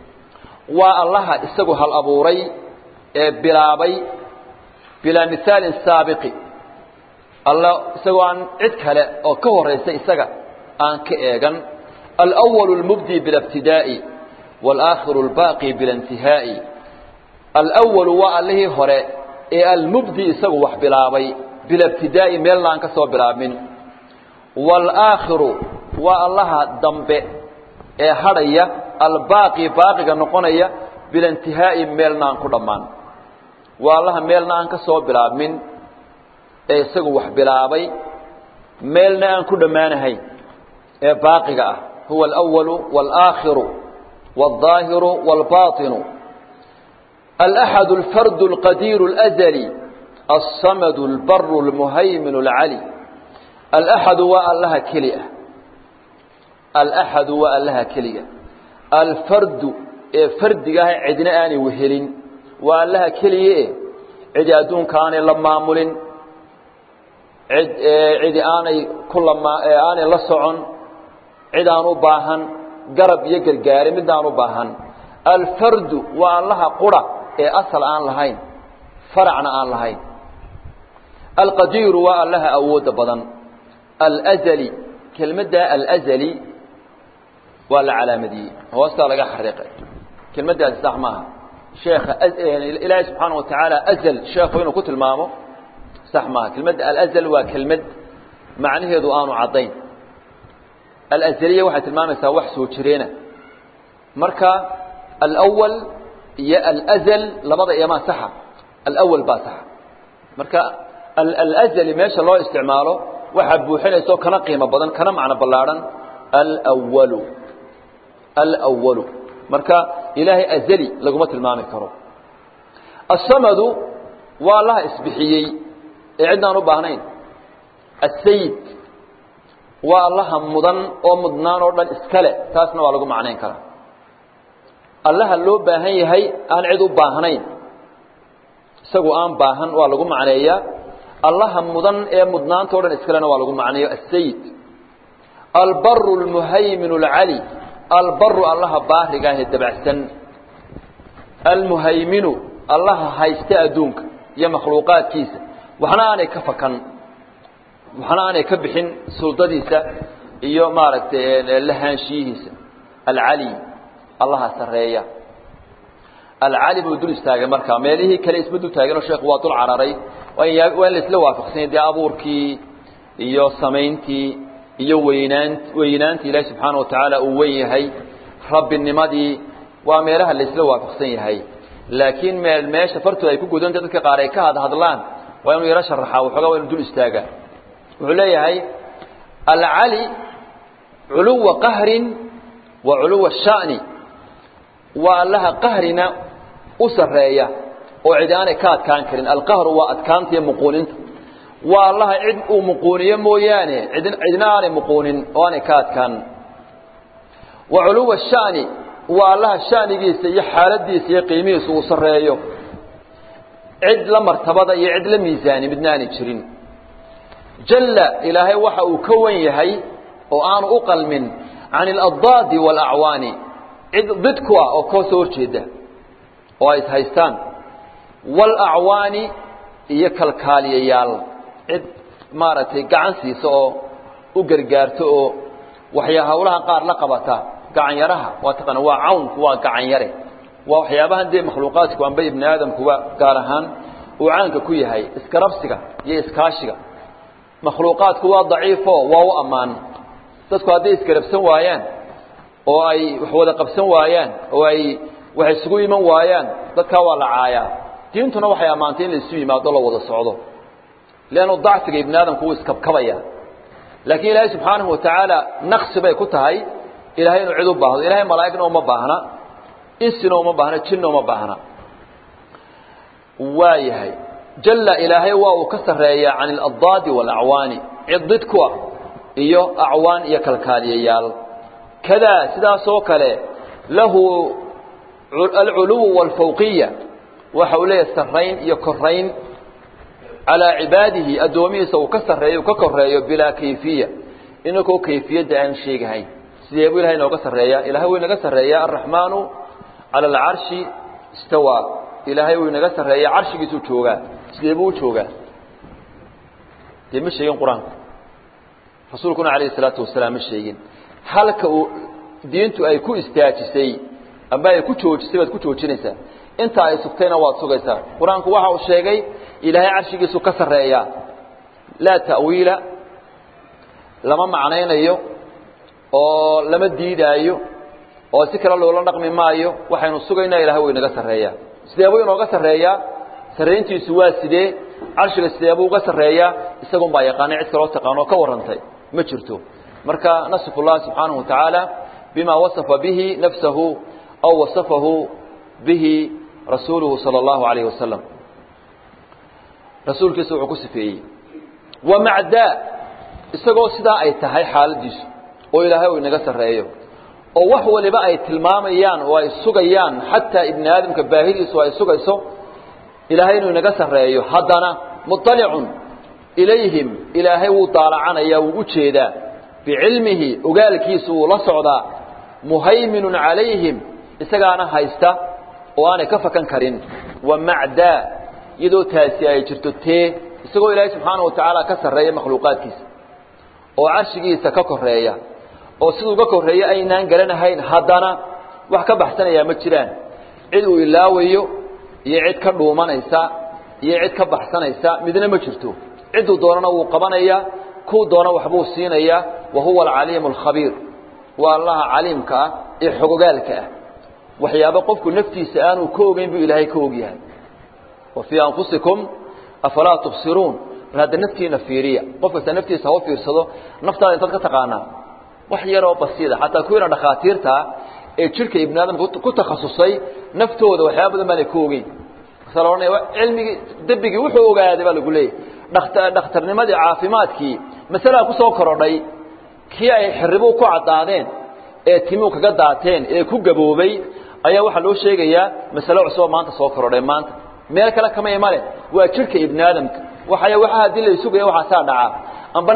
waa allaha isagu hal abuuray ee bilaabay bilaa mihaalin saabiqi alla isagoo aan cid kale oo ka horaysa isaga aan ka eegan alأwalu اlmubdi bila ibtidaa'i wاlaakhiru اlbaaqi bila intihaa'i alأwalu waa allihii hore ee almubdi isagu wax bilaabay bila ibtidaa'i meelna aan ka soo bilaabmin wاlaakhiru waa allaha dambe ee hadhaya albaaqi baaqiga noqonaya bila intihaa'i meelna aan ku dhammaan waa allaha meelna aan ka soo bilaabmin ee isagu wax bilaabay meelna aan ku dhammaanahayn ee baaqiga ah huwa alأwalu wاlaakhiru wاlظaahiru wاlbaطinu alaxad اlfardu اlqadiiru اlأzli الsamad اlbaru اlmuhaymin اlcali alaxadu waa allaha keli ah alaxadu waa allaha keliga alfardu ee fardiga ah cidna aanay wehelin waa allaha keliye cidi adduunka aanay la maamulin cid cidi aanay ku lama aanay la socon cid aan u baahan garab iyo gargaare mid aan u baahan alfardu waa allaha qura ee asal aan lahayn faracna aan lahayn alqadiiru waa allaha awoodda badan alazali kelmadda alazali waa la calaamadiyey hoostaa laga xariiqay kelmaddaasi sax maaha sheekha ilaahay subxaana wa tacaala azal sheekhu inuu ku tilmaamo sax maaha kelmadda alazal waa kelmad macnaheedu aanu caddayn alazaliya waxay tilmaamaysaa wax soo jireena marka alawal iyo alazal labada iyamaa saxa alawal baa saxa marka alazali meesha loo isticmaalo waxaa buuxinaysa oo kana qiimo badan kana macno ballaadhan alwalu alwalu marka ilaahay azali laguma tilmaami karo asamadu waa allaha isbixiyey ee cidnaan u baahnayn asayid waa allaha mudan oo mudnaan oo dhan iskale taasna waa lagu macnayn karaa allaha loo baahan yahay aan cid u baahnayn isagu aan baahan waa lagu macneeyaa allaha mudan ee mudnaanta o dhan iskalena waa lagu macneeyo asayid albaru اlmuhaymin اlcali albaru allaha baariga ah ee dabacsan almuhayminu allaha haysta adduunka iyo makhluuqaadkiisa waxna aanay ka fakan waxna aanay ka bixin suldadiisa iyo maaragtay lahaanshiyihiisa alcali allaha sareeya alcali buu dul istaagay markaa meelihii kale isma dul taaganoo sheekhu waa dul cararay waa in la isla waafaqsanya dee abuurkii iyo samayntii iyo weynaan weynaanta ilaahi subxaana wa tacaala uu wen yahay rabbinimadii waa meelaha laysla waafaqsan yahay laakiin meel meesha fartooda ay ku gudanta dadka qaar ay ka hadhadlaan waa inuu yaro sharaxaa waxoogaa waa inu dul istaagaa wuxuu leeyahay alcali culuwa qahrin wa culuwa sha'ni waa allaha qahrina u sarreeya oo cid aanay ka adkaan karin alqahru waa adkaanta iyo muquuninta waa allaha cid uu muquuniyo mooyaane id cidna aanay muquunin oo aanay ka adkaan wa culuwa sha'ni waa allaha sha'nigiisa iyo xaaladiisa iyo qiimihiisa uu sarreeyo cid la martabada iyo cid la miisaani midna aanay jirin jalla ilaahay waxa uu ka wan yahay oo aanu u qalmin can aladdaadi waalacwaani cid did ku ah oo koo soo horjeeda oo ay ishaystaan waalacwaani iyo kalkaaliyayaal cid maaragtay gacan siisa oo u gargaarto oo waxyaa hawlaha qaar la qabata gacan yaraha waa taqaana waa cawnku waa gacan yare waa waxyaabahan dee makhluuqaadku amba ibni aadamkuba gaar ahaan uu caanka ku yahay iskarabsiga iyo iskaashiga makhluuqaadku waa daciifo waa u ammaan dadku hadday isgarabsan waayaan oo ay wax wada qabsan waayaan oo ay wax isugu iman waayaan dadkaa waa la caayaa diintuna waxay ammaantay in la isu yimaado la wada socdo leannu dacfiga ibni aadamku wuu iskabkabaya laakiin ilaahay subxaanahu watacaala naqsi bay ku tahay ilahay inuu cid u baahdo ilahay malaa'igna uma baahna insina uma baahna jinna uma baahna waa yahay jalla ilaahay waa uu ka sarreeyaa can aladdaadi waalacwaani cid did ku ah iyo acwaan iyo kalkaaliyayaal kadaa sidaasoo kale lahu alculuw waalfawqiya waxa uu leeyahay sarrayn iyo korayn calaa cibaadihi addoomihiisa uu ka sarreeyo uu ka koreeyo bilaa kayfiya inakoo kayfiyadda aan sheegahayn sidee buu ilahay inooga sarreeyaa ilahay wuu inaga sarreeyaa alraxmaanu cala alcarshi istawaa ilaahay wuu inaga sarreeyaa carshigiisuu joogaa sidee buu u joogaa dee ma sheegin qur-aanku rasuulkuna calayhi isalaatu wasalaam ma sheegin halka uu diintu ay ku istaajisay amba ay ku joojisay baad ku joojinaysaa inta ay sugtayna waad sugaysaa qur-aanku waxa uu sheegay ilaahay carshigiisu ka sarreeyaa laa ta'wiila lama macnaynayo oo lama diidaayo oo si kale loola dhaqmi maayo waxaynu sugaynaa ilahay wuu inaga sarreeyaa sidee buu inooga sarreeyaa sarrayntiisu waa sidee carshiga sidee buu uga sarreeyaa isagun baa yaqaanay cid kaloo taqaano oo ka warrantay ma jirto marka nasifu llahi subxaanahu watacaala bima wasafa bihi nafsahu aw wasafahu bihi rasuuluhu sala allahu alayhi wasalam rasuulkiisa wuxuu ku sifeeyey wa macdaa isagoo sidaa ay tahay xaaladiisu oo ilaahay uu inaga sarreeyo oo wax waliba ay tilmaamayaan oo ay sugayaan xataa ibni aadamka baahidiisu ay sugayso ilaahay inuu inaga sarreeyo haddana muطalicun ilayhim ilaahay wuu daalacanaya wuu u jeedaa bicilmihi ogaalkiisu wuu la socdaa muhayminun calayhim isagaana haysta oo aanay ka fakan karin wa macdaa iyadoo taasi ay jirto tee isagoo ilaahay subxaana wa tacaala ka sarreeya makhluuqaadkiisa oo carshigiisa ka koreeya oo siduu uga korreeya aynaan garanahayn haddana wax ka baxsanayaa ma jiraan cid uu ilaawayo iyo cid ka dhuumanaysa iyo cid ka baxsanaysa midna ma jirto cidduu doonana wuu qabanaya kuu doona waxbuu siinaya wa huwa alcaliimu alkhabiir waa allaha caliimka ah ee xogogaalka ah waxyaabo qofku naftiisa aanu ka ogeyn buu ilaahay ka ogyahay wa fii anfusikum afalaa tubsiruun bal hadda naftiina fiiriya qof kasta naftiisa ha u fiirsado naftaada intaad ka taqaanaa wax yaroo basiida xataa kuwiina dhakhaatiirtaa ee jidhka ibni aadamka ku takhasusay naftooda waxyaaba badan baanay ka ogeyn markaasa la ohanaya cilmigii debigii wuxuu ogaaday baa lagu leeyahy dhakta dhakhtarnimadii caafimaadkii masalaa ku soo korodhay kii ay xirribuhu ku caddaadeen ee timuu kaga daateen ee ku gaboobay ayaa waxaa loo sheegayaa masalo cusuboo maanta soo korodhay maanta meel kale kama imale waa jidhka ibni aadamka waxay waxa haddii la isugaya waxaasaa dhacaa amba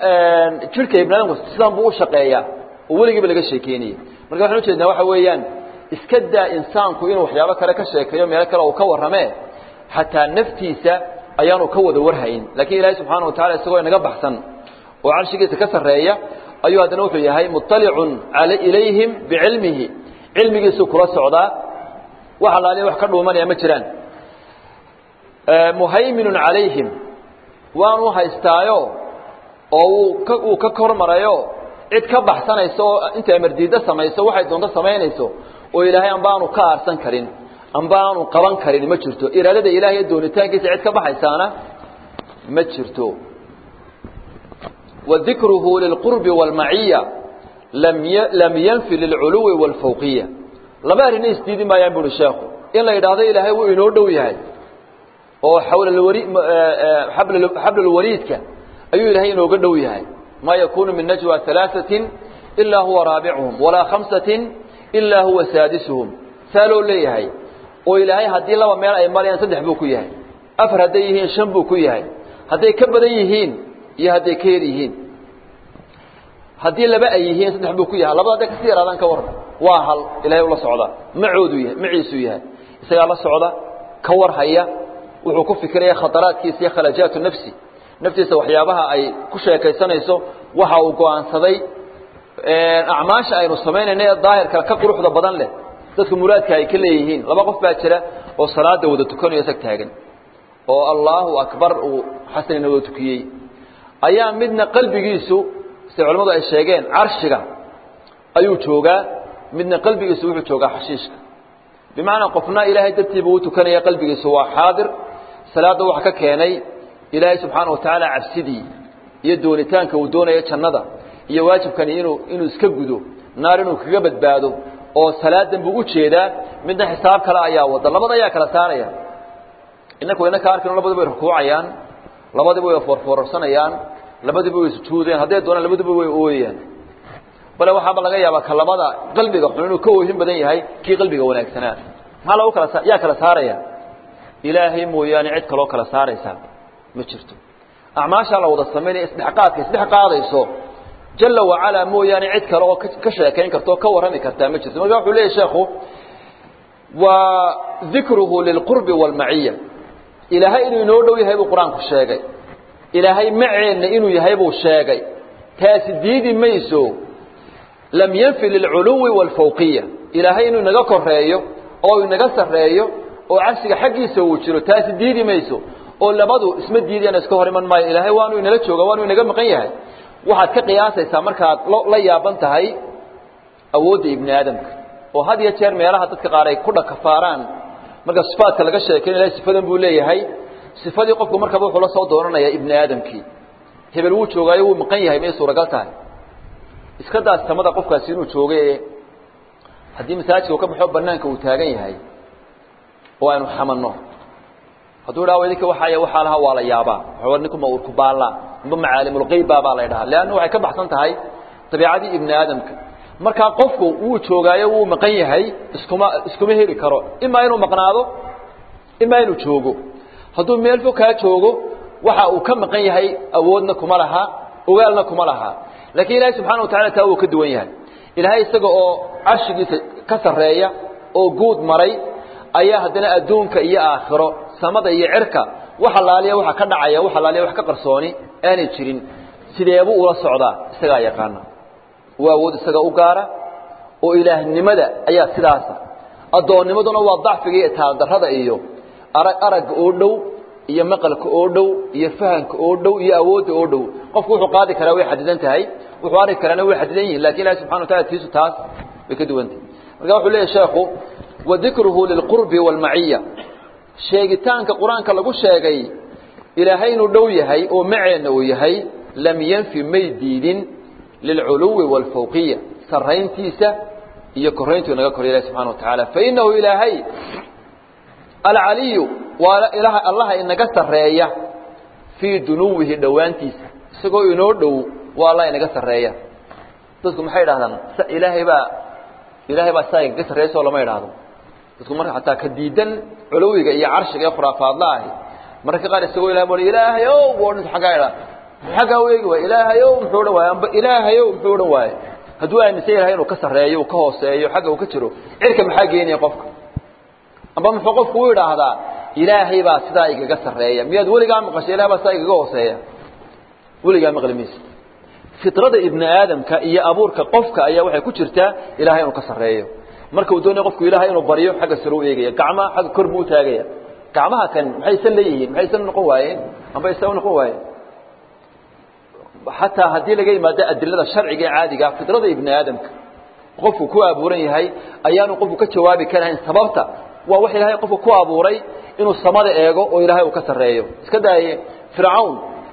jidhka ibni aadamku sidan buu u shaqeeyaa oo weligiiba laga sheekeynaya marka waxaan ujeednaa waxa weeyaan iska daa insaanku inuu waxyaabo kale ka sheekeeyo meelo kale uu ka warramee xataa naftiisa ayaanu ka wada warhayn laakiin ilaahay subxaana wa tacala isagoo inaga baxsan oo carshigiisa ka sarreeya ayuu haddana wuxuu yahay muطalicun ilayhim bicilmihi cilmigiisuu kula socdaa wax allaaliya wax ka dhuumanaya ma jiraan muhayminun calayhim waanu haystaayo oo uu ka uu ka kormarayo cid ka baxsanayso oo intay amardiiddo samayso waxay doonto samaynayso oo ilaahay amba aanu ka aarsan karin amba aanu qaban karin ma jirto iraadada ilahay iyo doonitaankiisa cid ka baxaysaana ma jirto وذكره للقرب والمعية لم لم ينفي للعلو والفوقية لما أرنا يستيدي ما ينبون الشيخ إلا إذا هذا إلهي وإنه دوي هاي oo xawla alwariid habl habl alwariidka ayuu ilaahay inooga dhow yahay ma yakunu min najwa thalathatin illa huwa rabi'uhum wala khamsatin illa huwa sadisuhum salo leeyahay oo ilaahay hadii laba meel ay marayaan saddex buu ku yahay afar haday yihiin shan buu ku yahay haday ka badan yihiin iyo haday ka yar yihiin hadii laba ay yihiin saddex buu ku yahay labada ka sii yaraadaan ka waran waa hal ilaahay ula socda macoodu yahay maciisu yahay isaga la socda ka war haya wuxuu ku fikiraya khataraadkiisa iyo khalajaatu nafsi naftiisa waxyaabaha ay ku sheekaysanayso waxa uu go'aansaday acmaasha aynu samaynayna ee daahirka ka quruxda badan leh dadka muraadka ay ka leeyihiin laba qof baa jira oo salaada wada tukanayo isag taagan oo allahu akbar uu xasanina wada tukiyey ayaa midna qalbigiisu sida culimmadu ay sheegeen carshiga ayuu joogaa midna qalbigiisu wuxuu joogaa xashiishka bimacnaa qofna ilaahay dartiiba uu tukanaya qalbigiisu waa xaadir salaada waxa ka keenay ilaahay subxaana wa tacaala cabsidii iyo doonitaanka uu doonayo jannada iyo waajibkani inuu inuu iska gudo naar inuu kaga badbaado oo salaadan buu u jeedaa midna xisaab kale ayaa wada labada ayaa kala saaraya inaku inaka arkino labadiba way rukuucayaan labadiba way foorfoorarsanayaan labadiba way sujuudayaan hadday doonaan labadiba way ooyayaan bale waxaaba laga yaabaa ka labada qalbiga xun inuu ka oohin badan yahay kii qalbiga wanaagsanaa maxaa lagu kala yaa kala saaraya ilaahay mooyaane cid kaloo kala saaraysaa ma jirto acmaashaa la wada samaynaya isdhexqaadka isdhex qaadayso jala wacalaa mooyaane cid kale oo ka sheekayn karta oo ka warrami kartaa ma jirto marka wuxuu leeyahy sheekhu waa dikruhu lilqurbi waalmaciya ilaahay inuu inoo dhow yahay buu qur-aanku sheegay ilaahay maceenna inuu yahay buu sheegay taasi diidi mayso lam yanfi lilculuwi waalfawqiya ilaahay inuu inaga koreeyo oo inaga sarreeyo oo cabsiga xaggiisa uu jiro taasi diidi mayso oo labadu isma diidayana iska hor iman maayo ilaahay waanu inala jooga waanu inaga maqan yahay waxaad ka qiyaasaysaa markaad la yaaban tahay awoodda ibni aadamka oo had iyo jeer meelaha dadka qaar ay ku dhakafaaraan marka sifaadka laga sheekayn ilahay sifadan buu leeyahay sifadii qofku markaba wuxuu la soo doonanayaa ibni aadamkii hebel wuu joogaayo wuu maqan yahay may suuragal tahay iska daas samada qofkaasi inuu jooga ee haddii masaajidka uu ka baxo banaanka uu taagan yahay oo aynu xamanno hadduu dhaha idinka waxaay waxaa lahaa waa la yaabaa waxaa ninkuma urku baallaa amba macaalimulqeyba baa la ydhahaa leanna waxay ka baxsan tahay dabiicadii ibni aadamka markaa qofku wuu joogaayo wuu maqan yahay iskuma iskuma heli karo imaa inuu maqnaado imaa inuu joogo hadduu meel fog kaa joogo waxa uu ka maqan yahay awoodna kuma laha ogaalna kuma laha laakiin ilaahay subxana wa tacala taa wuu ka duwan yahay ilaahay isaga oo carshigiisa ka sarreeya oo guud maray ayaa haddana adduunka iyo aakhiro samada iyo cirka wax allaaliya waxa ka dhacaya wax allaaliya wax ka qarsooni aanay jirin sideebuu ula socdaa isagaa yaqaana waa awood isaga u gaara oo ilaahnimada ayaa sidaasa addoonnimaduna waa dacfiga iyo taaldarrada iyo arag aragga oo dhow iyo maqalka oo dhow iyo fahamka oo dhow iyo awoodda oo dhow qofku wuxuu qaadi karaa way xadidan tahay wuxuu arki karaana way xadidan yihin lakin ilahi subxana wa tacala tiisu taas way ka duwan tahay marka wuxuu leeyahy sheekhu wadikruhu lilqurbi waalmaciya sheegitaanka qur-aanka lagu sheegay ilaahay inuu dhow yahay oo maceenna uu yahay lam yanfi may diidin lilculuwi waalfawqiya sarrayntiisa iyo korayntuu inaga korya ilahi subxana wa tacaala fainahu ilaahay alcaliyu waa ilaha allaha inaga sarreeya fii dunuwihi dhowaantiisa isagoo inoo dhow waa allah inaga sarreeya dadku maxay idhahdaan ilaahay baa ilaahay baa saa igaga sarreeya soo lama idhaahdo dadku marka xataa ka diidan culuwiga iyo carshiga ee khuraafaadla ahi mararka qaar isagoo ilahay bui ilaahay o bu odhan aggaa idha xaggaa u eegi waay ilaahay o muxuu odhan waaye amba ilaahay o muxuu odhan waaye hadduu aaminsan yahay inuu ka sarreeyo uu ka hooseeyo xagga uu ka jiro cirka maxaa geenaya qofka amba muxuu qofku u idhaahdaa ilaahay baa sidaa igaga sarreeya miyaad weligaa maqashay ilahay baa sidaa igaga hooseeya weligaa maqli maysa fitrada ibni aadamka iyo abuurka qofka ayaa waxay ku jirtaa ilahay inuu ka sarreeyo marka uu doonaya qofku ilahay inuu baryo xagga sare u eegaya gacmaha xagga kor buu utaagaya gacmaha kan maxay isan leeyihiin maxay isan noqon waayeen amba isa u noqon waayeen xataa haddii laga yimaado adilada sharciga ee caadiga fidrada ibni aadamka qofku ku abuuran yahay ayaanu qofku ka jawaabi karahayn sababta waa wax ilaahay qofku ku abuuray inuu samada eego oo ilaahay uu ka sarreeyo iska daaye fircawn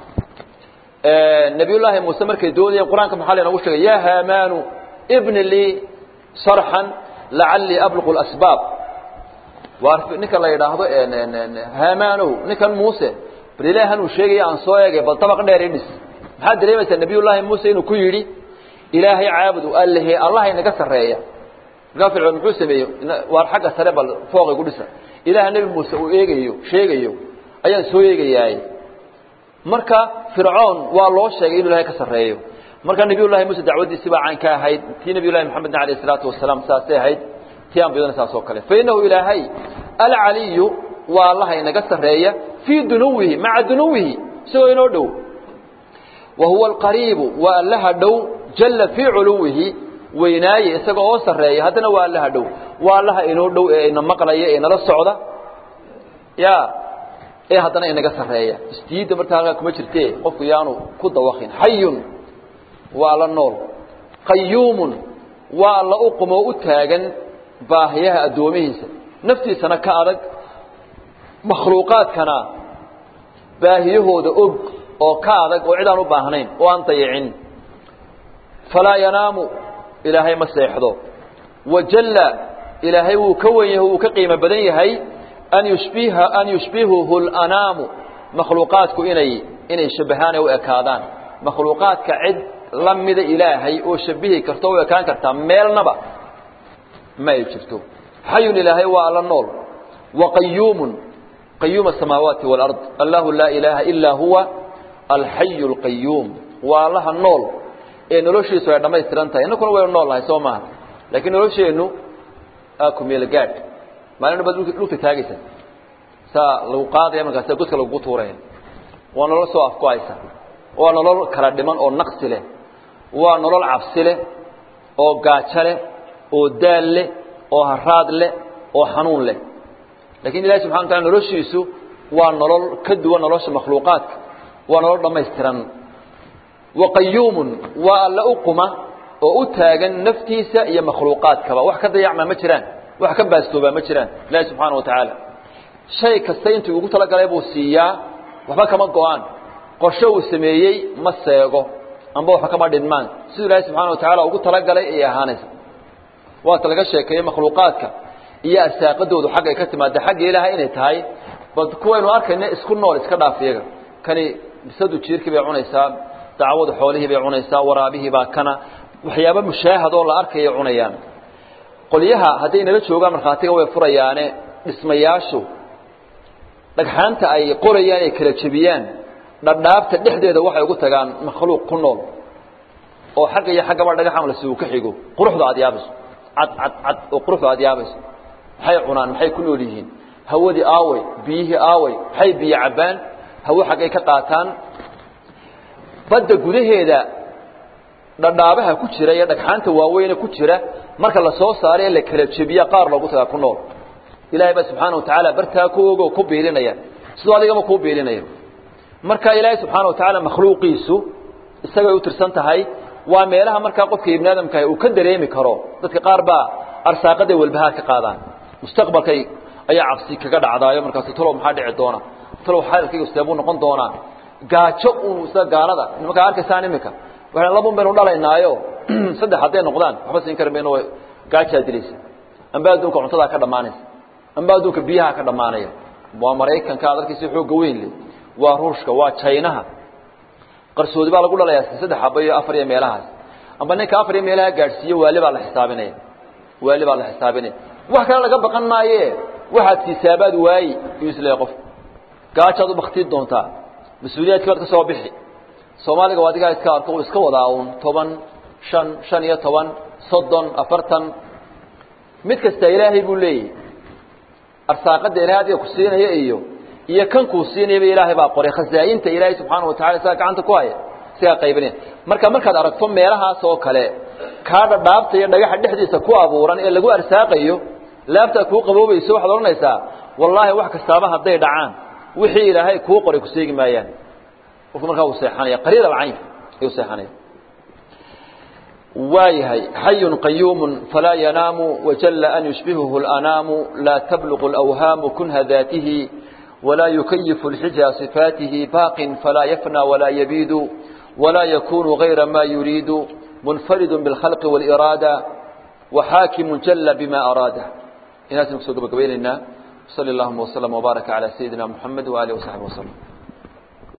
nabiyullaahi muuse markay doodayeen qur-aanka maxaa la inoogu sheegay yaa haamaanu ibni lii sarxan lacallii abluqu lasbaab waa ninka la yidhaahdo haamaanow ninkan muuse bal ilaahan uu sheegaya aan soo eegay bal dabaq dheer idhis maxaad dareemaysaa nabiyullaahi muuse inuu ku yidhi ilaahay caabudu allehe allah inaga sarreeya markaa fircoon muxuu sameeyey waar xagga sare bal fooqay ku dhisa ilaaha nebi muuse uu eegayo sheegayo ayaan soo eegayaay marka fircoon waa loo sheegay inuu ilahay ka sarreeyo marka nabiyullahi muuse dacwaddiisi baa cayn ka ahayd tii nabiyullahi maxamedna alayh isalaatu wasalaam saasay ahayd tii ambiyadana saas oo kale fa innahu ilaahay alcaliyu waa allaha inaga sarreeya fii dunuwihi maca dunuwihi isagoo inoo dhow wa huwa alqariibu waa allaha dhow jalla fii culuwihi weynaaye isaga oo sarreeya haddana waa allaha dhow waa allaha inoo dhow ee ina maqlaya ee inala socda ya ee haddana inaga sarreeya isdiidda marta halkaa kuma jirte qofku yaanu ku dawakin xayun waa alla nool qayuumun waa alla u qumoo u taagan baahiyaha addoomihiisa naftiisana ka adag makhluuqaadkana baahiyahooda og oo ka adag oo cid aan u baahnayn oo aan dayicin falaa yanaamu ilaahay ma seexdo wajalla ilaahay wuu ka wen yahay wuu ka qiimo badan yahay an yushbiha an yushbihuhu اlanaamu makhluuqaadku inay inay shabahaan ee u ekaadaan makhluuqaadka cid la mida ilaahay oo shabihi karto o u ekaan kartaa meelnaba ma ay jirto xayun ilaahay waa alla nool waqayuumun qayuum asamaawaati wاlard allahu laa ilaaha ilaa huwa alxayu اlqayuum waa allaha nool ee noloshiisu ay dhammaystiran tahay innakuna waynu nool nahay soo maaha laakiin nolosheennu akumeelgaadh maalina baad dhulka taagaysa saa lagu qaadaya markaasa godka lagugu tuuraya waa nolol soo afku-aysa waa nolol kala dhiman oo naqsi leh waa nolol cabsi leh oo gaajo leh oo daal leh oo haraad leh oo xanuun leh lakiin ilahi subxana wa tala noloshiisu waa nolol ka duwan nolosha makhluuqaadka waa nolol dhammaystiran waqayuumun waa alla u quma oo u taagan naftiisa iyo makhluuqaadkaba wax ka dayacmaa ma jiraan wax ka baastoobaa ma jiraan ilaahi subxaana wa tacaala shay kasta intuu ugu talagalay buu siiyaa waxba kama go-aan qorsho uu sameeyey ma seego amba waxba kama dhinmaan siduu ilaahi subxana wa tacaala ugu talagalay ayay ahaanaysa waata laga sheekeeyey makhluuqaadka iyo asaaqadoodu xaggay ka timaada xagga ilaahay inay tahay bal kuwaynu arkayna isku nool iska dhaaf iyaga kani bisadu jiirkii bay cunaysaa dacwadu xoolihii bay cunaysaa waraabihii baa kana waxyaaba mushaahad oo la arkaya cunayaan qolyaha hadday nala joogaan markhaatiga way furayaane dhismayaashu dhagxaanta ay qorayaan ay kala jebiyaan dhadhaabta dhexdeeda waxay ugu tagaan makhluuq ku nool oo xagga iyo xaggaba dhagaxan la siu ka xigo quruxda aad yaabayso cad cad cad oo quruxda aad yaabayso maxay cunaan maxay ku nool yihiin hawadii aaway biyihii aaway maxay biyo cabbaan hawo xaggay ka qaataan badda gudaheeda dhadhaabaha ku jira iyo dhagxaanta waaweyne ku jira marka la soo saaray ee la kala jebiya qaar loogu tagaa ku nool ilaahay baa subxaana wa tacaala bartaa ku ogo ku biilinaya sidoo adigama kuu biilinayo marka ilaahay subxaana wa tacaala makhluuqiisu isagay u tirsan tahay waa meelaha markaa qofka ibni aadamkaah uu ka dareemi karo dadka qaar baa arsaaqaday walbahaar ka qaadaan mustaqbalkay ayaa cabsi kaga dhacdaayo markaasu talow maxaa dhici doona talow xaalkayga seebuu noqon doonaa gaajo un sida gaalada nimankaa arkaysaan imika waxaan labun baynu dhalaynaayo saddex hadday noqdaan waxba siin kari mayno gaajaa dilaysa amba adduunka cuntadaa ka dhammaanaysa amba adduunka biyaha ka dhammaanaya waa maraykanka ad arkaysa xoogga weyn le waa ruushka waa jaynaha qarsoodi baa lagu dhalayaa saddex xaba iyo afar iyo meelahaas amba ninka afar iyo meelaha gaadhsiiyo waali baa la xisaabinaya waali baa la xisaabinaya wax kale laga baqan maaye waxaad siisaabaad waayi iyuu isleeyahy qof gaajaad u baktiin doontaa mas-uuliyaadkii baad ka soo bixi soomaaliga waa adigaa iska arko uu iska wadaa uun toban shan shan iyo toban soddon afartan mid kasta ilaahay buu leeyahy arsaaqadda ilahay adiga ku siinaya iyo iyo kan kuu siinayaba ilaahay baa qoray khasaayinta ilaahay subxaana wa tacala isagaa gacanta ku haya isagaa qaybinaya marka markaad aragto meelahaas oo kale kaa dhadhaabta iyo dhagaxa dhexdiisa ku abuuran ee lagu arsaaqayo laabtaa kuu qaboobayso waxaad odhanaysaa wallaahi wax kastaaba hadday dhacaan wixii ilaahay kuu qoray ku seegi maayaan qofku markaa uu seexanaya qariid alcayn ayuu seexanaya waayahay xayun qayuumu falaa yanaamu wajalla an yushbihuhu اlanaamu laa tabluqu اlawhaamu kunha daatihi walaa yukayifu اlxija صifaatihi baaqin falaa yafnى walaa yabiidu walaa yakunu gayra ma yuriidu munfaridu biاlkhalqi wاliraada waxaakimu jalla bima araada inaasaynu kusoo gabagabaynaynaa sali اllahuma wslm wbaaraka calى sayidina muxamed waalihi wasaxbi waslm